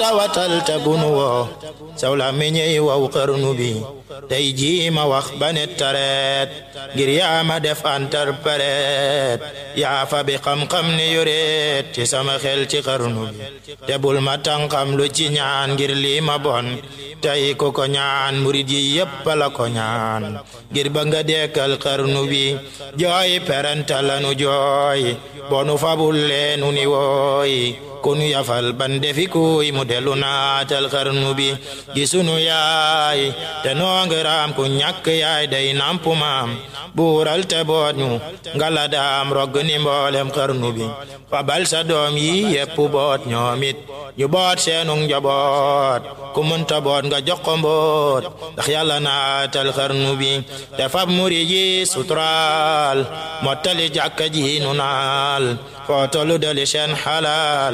tawatal te bunu woo saw la meññey waw xarnu bi tey jii ma wax ba ne tareet ngir yaa ma def interprète yaa fa bi xam-xam ne yoreet ci sama xel ci xarnu bi te bul ma tànqam lu ci ñaan ngir lii ma bon tey ko ko ñaan murid yi yépp la ko ñaan ngir ba nga dekkal xarnu bi jooy peranta lanu jooy bonu fabul leenu ni wooy kunu yafal ban defi kuy mu delu naatal xarnu bi gi sunu yaay te noongiraam ku ñàkk yaay day nampu maam buural te boot ñu ngala daam rogg ni mboolem xarnu bi fabal sa doom yi yépp boot ñoomit ñu boot seenu njaboot ku mënta boot nga jox ko mboot ndax yàlla naatal xarnu bi te fab muri ji suturaal mottali jàkka ji nu naal foo tollu dali seen xalaal